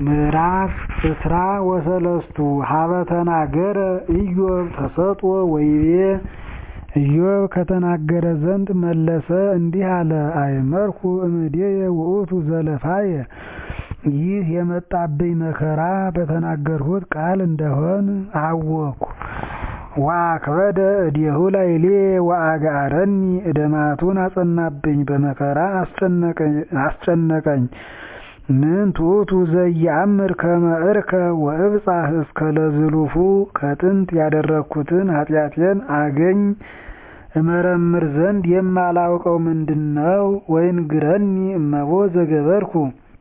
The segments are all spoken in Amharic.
ምዕራፍ እስራ ወሰለስቱ ሀበ ተናገረ ኢዮብ ተሰጥኦ ወይቤ ኢዮብ ከተናገረ ዘንድ መለሰ እንዲህ አለ አእመርኩ እምኔየ ውእቱ ዘለፋየ ይህ የመጣብኝ መከራ በተናገርሁት ቃል እንደሆን አወኩ ወአክበደ እዴሁ ላዕሌ ወአጋረኒ እደማቱን አጸናብኝ በመከራ አስጨነቀኝ ምን ትዑቱ ዘየአምር ከመ ዕርከ ወእብጻሕ እስከ ለዝሉፉ ከጥንት ያደረግኩትን ኃጢአቴን አገኝ እመረምር ዘንድ የማላውቀው ምንድነው? ወይንግረኒ እመቦ ዘገበርኩ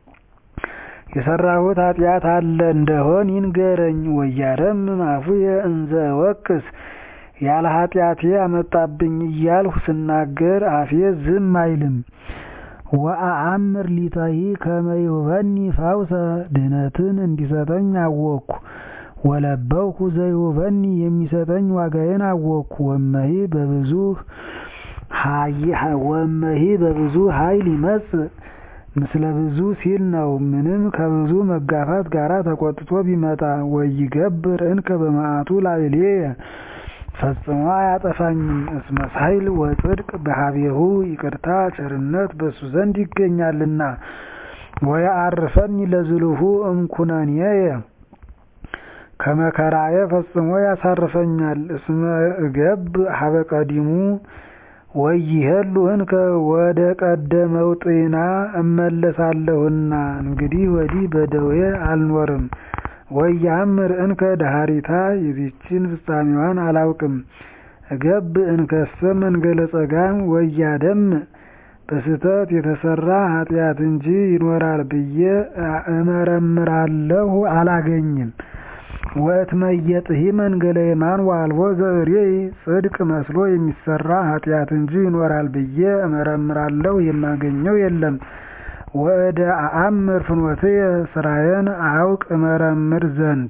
የሰራሁት ኃጢአት አለ እንደሆን ይንገረኝ። ወያረምም አፉየ እንዘ እወቅስ ያለ ኃጢአቴ አመጣብኝ እያልሁ ስናገር አፌ ዝም አይልም። ወአአምር ሊታሂ ከመ ይሁበኒ ፈውሰ ድህነትን እንዲሰጠኝ አወቅኩ። ወለበውኩ ዘይሁበኒ የሚሰጠኝ ዋጋዬን አወቅኩ። ወመሂ በብዙ ወመሂ በብዙ ኃይል ይመጽእ ምስለ ብዙ ሲል ነው። ምንም ከብዙ መጋፋት ጋር ተቆጥቶ ቢመጣ ወይገብር እንከ በመዓቱ ላዕሌየ ፈጽሞ አያጠፋኝም። እስመ ኃይል ወጽድቅ በሀቤሁ ይቅርታ ቸርነት በሱ ዘንድ ይገኛልና። ወየዐርፈኒ ለዝሉሁ እምኩነኔየ ከመከራዬ ፈጽሞ ያሳርፈኛል። እስመ እገብ ሀበ ቀዲሙ ወይሄሉ እንከ ወደ ቀደመው ጤና እመለሳለሁና እንግዲህ ወዲህ በደዌ አልኖርም። ወያምር እንከ ዳሃሪታ የዚችን ፍጻሜዋን አላውቅም። እገብ እንከሰ መንገለ ጸጋም ወያደም በስህተት የተሰራ ኃጢአት እንጂ ይኖራል ብዬ እመረምራለሁ አላገኝም። ወእትመየጥሂ መንገለ የማን ዋልቦ ዘእሬይ ጽድቅ መስሎ የሚሰራ ኃጢአት እንጂ ይኖራል ብዬ እመረምራለሁ የማገኘው የለም። ወእደ አአምር ፍኖትየ ስራዬን አውቅ እመረምር ዘንድ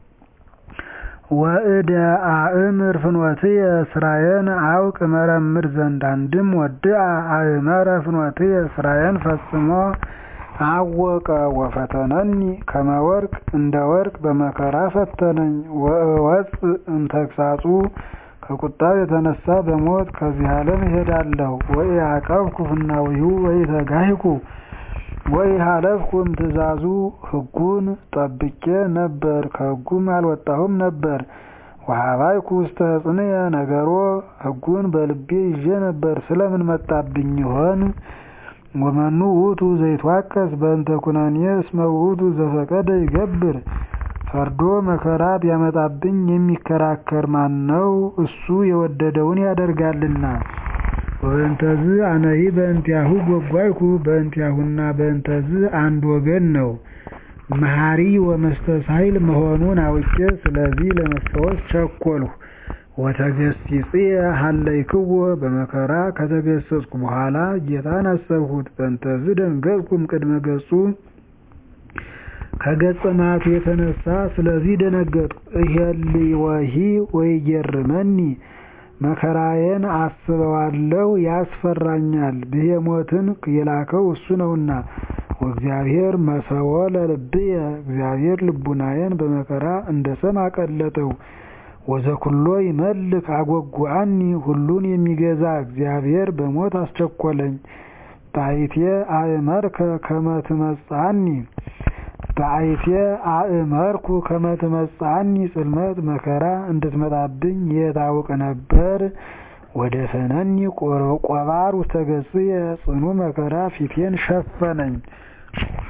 ወእደ አእምር ፍኖትየ ስራዬን አውቅ እመረምር ዘንድ አንድም ወድአ አእመረ ፍኖትየ ስራዬን ፈጽሞ አወቀ። ወፈተነኒ ከመ ወርቅ እንደ ወርቅ በመከራ ፈተነኝ። ወእወፅእ እምተግሣጹ ከቁጣው የተነሳ በሞት ከዚህ ዓለም እሄዳለሁ። ወኢዐቀብኩ ፍናዊሁ ወኢተጋሂኩ ወኢሃለፍኩ እምትእዛዙ ሕጉን ጠብቄ ነበር፣ ከሕጉም አልወጣሁም ነበር። ወሀባይኩ ውስተ ሕፅንየ ነገሮ ሕጉን በልቤ ይዤ ነበር። ስለምን መጣብኝ ይሆን? ወመኑ ውእቱ ዘይትዋቀስ በእንተ ኩነኔ እስመ ውእቱ ዘፈቀደ ይገብር። ፈርዶ መከራ ቢያመጣብኝ የሚከራከር ማን ነው? እሱ የወደደውን ያደርጋልና። ወበእንተዝ አነሂ በእንቲአሁ ጐጓይኩ በእንቲአሁና በእንተዝ አንድ ወገን ነው። መሐሪ ወመስተሳሂል መሆኑን አውቄ ስለዚህ ለመፈወስ ቸኰልሁ። ወተገሥጽየ ሀለይክዎ በመከራ ከተገሰጽኩ በኋላ ጌታን አሰብሁት። በእንተዝ ደንገጽኩም ቅድመ ገጹ ከገጸ መዓቱ የተነሳ ስለዚህ ደነገጥኩ። እሄልወሂ ወይጌርመኒ መከራዬን አስበዋለሁ ያስፈራኛል። ብሄሞትን የላከው እሱ ነውና። ወእግዚአብሔር መሰወ ለልብየ እግዚአብሔር ልቡናዬን በመከራ እንደ ሰም አቀለጠው። ወዘኩሎ ይመልክ አጐጉዐኒ ሁሉን የሚገዛ እግዚአብሔር በሞት አስቸኰለኝ። በአይቴ አእመርከ ከመ ትመጽአኒ በአይቴ አእመርኩ ከመ ትመጽአኒ ጽልመት መከራ እንድትመጣብኝ የታውቅ ነበር። ወደ ፈነኒ ቆባር ውስተ ገጽየ ጽኑ መከራ ፊቴን ሸፈነኝ።